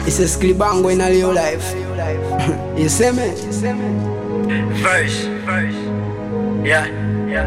iseskilibango ina real life iseme Verse, verse. Yeah, yeah.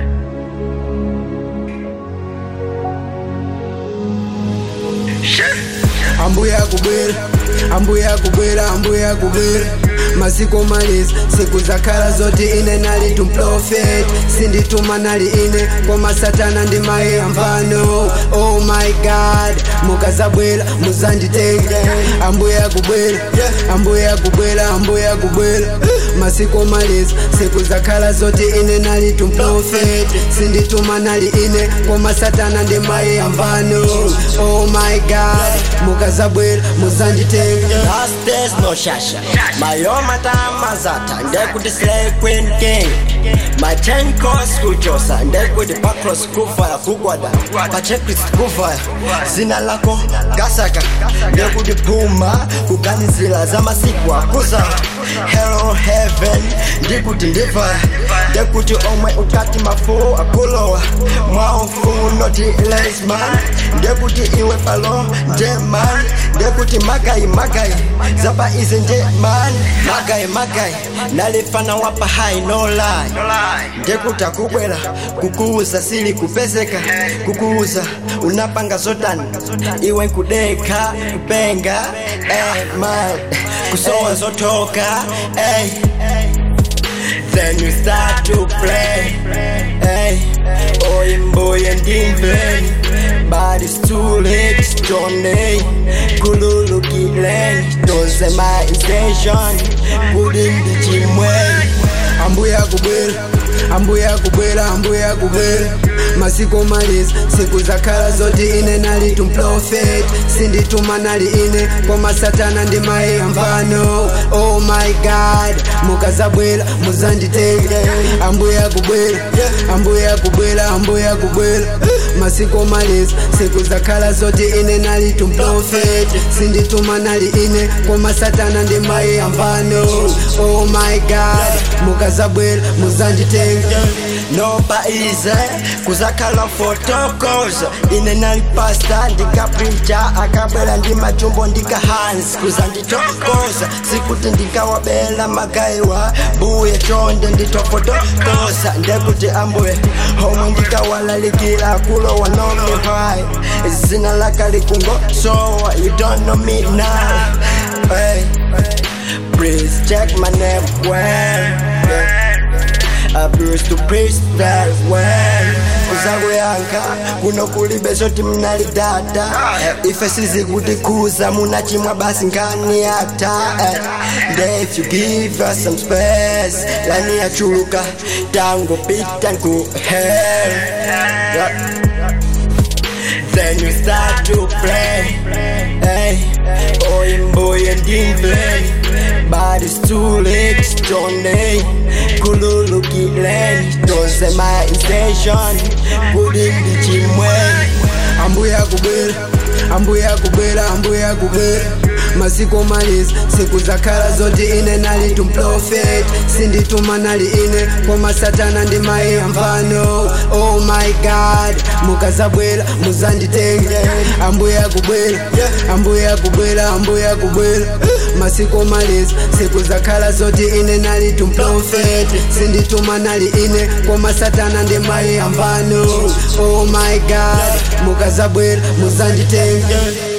Shit. ambuya kubwera ambuya kubwera ambuya kubwera masiku malisi siku zakhala zoti ine nali tumprofet sindituma nali ine koma satana ndi maye amvano oh my god mukazabwera muzanditenge ambuya kubwera ambuya kubwera ambuya kubwera masiku malisi siku zakhala zoti ine nali tumprofet sindituma nali ine koma satana ndi maye amvano oh my god mukazabwera muzanditenge Last days no shasha mayoma tamazata ndekuti slay queen king my ten course kuchosa ndekuti pacross kufaya kugwada pachecklist kufaya zina lako gasaka ndekuti puma kuganizira za masiku akuza hello heaven ndikuti ndivaya ndekuti omwe ukati mafumu akulowa mwaumfunoti lesman ndekuti iwe palo njeman ndekuti magayi magayi zapa izi njeman magayi magayi nalifana wapa hai no lie No lie. ndekuti akubwera kukuuza sili kupezeka kukuuza unapanga zotani iwe nkudeka kupenga eh, man kusowa zotoka eh. Then you start to play hey. Oyimbuye ndimveni But it's too late Johnny Kululukile Don't say my intention Putting the chimwei ambuya kubwera ambuya kubwera ambuya kubwera masiku malisi siku zakhala zoti ine nali tumprofet sindituma nali ine koma satana ndi maye amvano oh my god mukazabwera muzanditenge ambuya kubwera ambuya kubwera ambuya kubwera masiku malisi siku zakhala zoti ine nali tumprofet sindituma nali ine koma satana ndi maye amvano oh my god mukazabwera muzanditenge nobaize kuzakhala fotokoza ine nalipasta ndikaprinta akabwera ndi machumbo ndikahans kuzanditokoza sikuti ndikawabela magayiwa buye chonde nditofotokoza ndekuti ambuye homwe ndikawalalikira kulowa nomihai zina lakalikungo sowa you don't know me now hey. Please check my name well yeah. I bruise to preach that well kuzakuyankha kuno kulibe zoti mnalidada ife sizikutikuza munachimwa basi ngani yata nde if you give us some space lani yachuluka tango pita nku hell yeah. Then you start to play hey. Oyimbuye ndimveni But it's too late Johnny Kululukile Don't say my intention Putting the chimwei ambuya kubwera ambuya kubwera ambuya kubwera masiku malisi siku zakhala zoti ine nali tumprofet sindituma nali ine koma satana ndi maye amvano oh my god mukazabwera muzanditenge ambuya kubwera ambuya kubwera ambuya kubwera masiku malisi siku zakhala zoti ine nali tumprofet sindituma nali ine koma satana ndi maye amvano oh my god mukazabwera muzanditenge